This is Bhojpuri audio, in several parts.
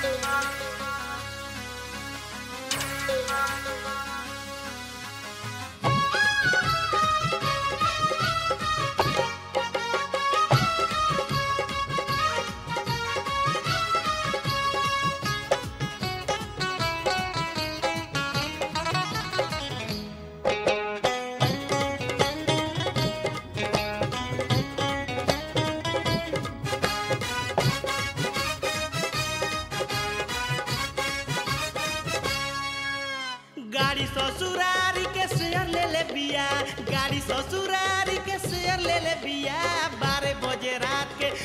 गाड़ी ससुरारी के शेयर ले ले बिया गाड़ी ससुरारी के शेयर ले ले बिया बारह बजे रात के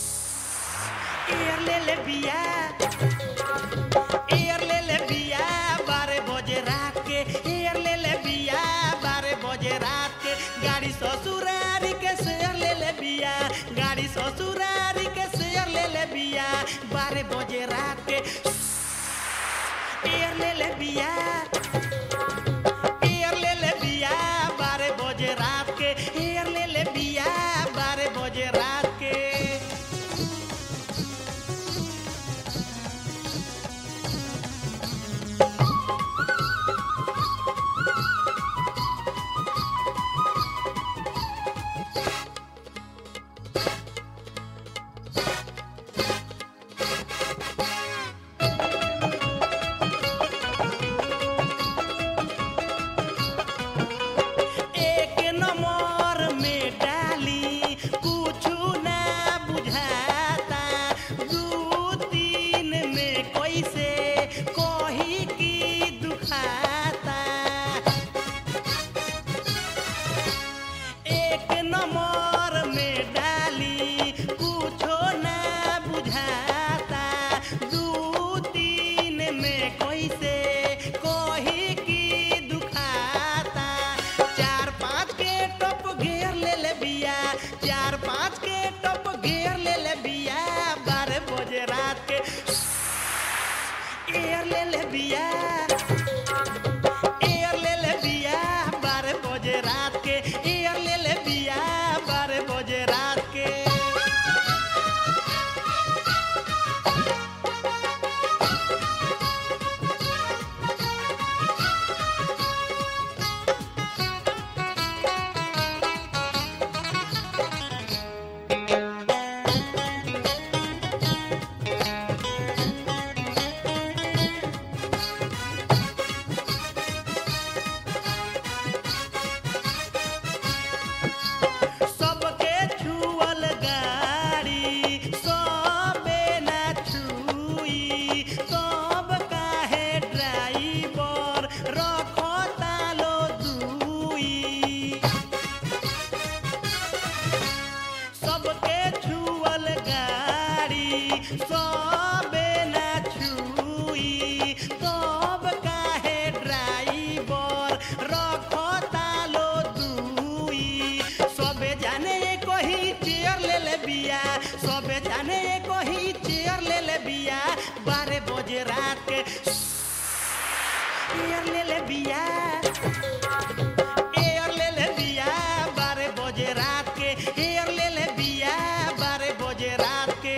एयर ले ले बिया एयर ले ले बिया बारह बजे रात के एयर ले ले बिया बारह बजे रात के गाड़ी ससुरारी के शेयर ले ले बिया गाड़ी ससुरारी के शेयर ले ले बिया बारह बजे रात के एयर ले ले बिया एयर ले ले बिया बारह बजे रात के एयर ले ले बिया बारह बजे रात के एक नंबर में डाली कुछु ना बुझाता दू तीन में कैसे कही की दुखाता एक नंबर में डाली कुछो ना बुझाता दू तीन में कैसे कही की दुखाता चार पाँच के टप घेर ले ले बिया चार पाँच के टप घेर ले ले बिया बारह बजे रात के एयर ले ले बिया एयर ले ले बिया बारह बजे रात के एयर ले ले बिया बारह बजे रात के सबके छुअल गाड़ी सबे ना छुई सब काहे ड्राइवर रखो तालो दुई सबके छुअल गाड़ी सबे ना छुई सब काहे ड्राइवर रखो तालो दुई सबे जाने कही चेयर ले ले बिया सबे जाने कही चेयर ले ले बिया बारह बजे रात के चेयर ले ले बिया एयर ले ले बिया बारह बजे रात के एयर ले ले बिया बारह बजे रात के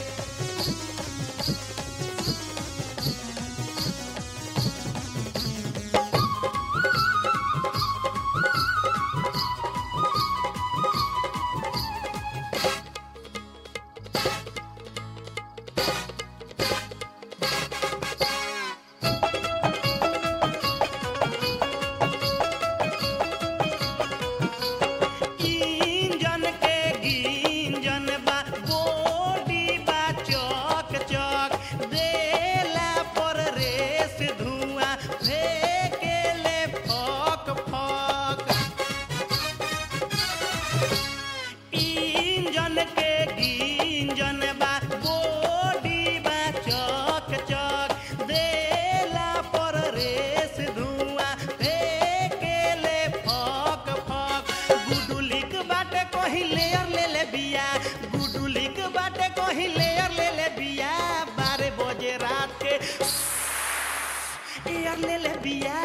इंजन के गिंजन बा बॉडी बा चौक चौक देला पर रेस धुआं फेंकेले फक फक इंजन के गिंजन बा बॉडी बा चौक चौक देला पर रेस धुआं फेंकेले फक फक गुडुलिक बाटे कही लेयर ले ले बिया गुडुलिक बाटे कही लेयर ले ले बिया बारह बजे रात के एयर ले ले बिया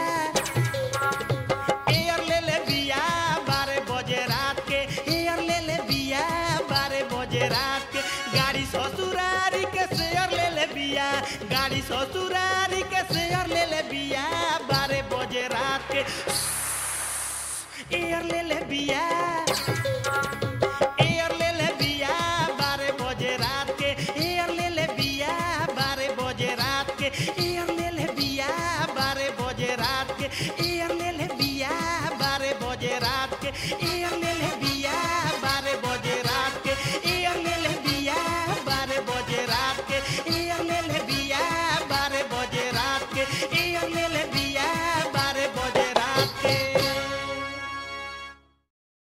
एयर ले ले बिया बारह बजे रात के एयर ले ले बिया बारह बजे रात के गाड़ी ससुरारी के शेयर ले ले बिया गाड़ी ससुरारी के शेयर ले ले बिया बारह बजे रात के एयर ले ले बिया एयर ले ले बिया बारह बजे रात के एयर ले ले बिया बारह बजे रात के एयर ले ले बिया बारह बजे रात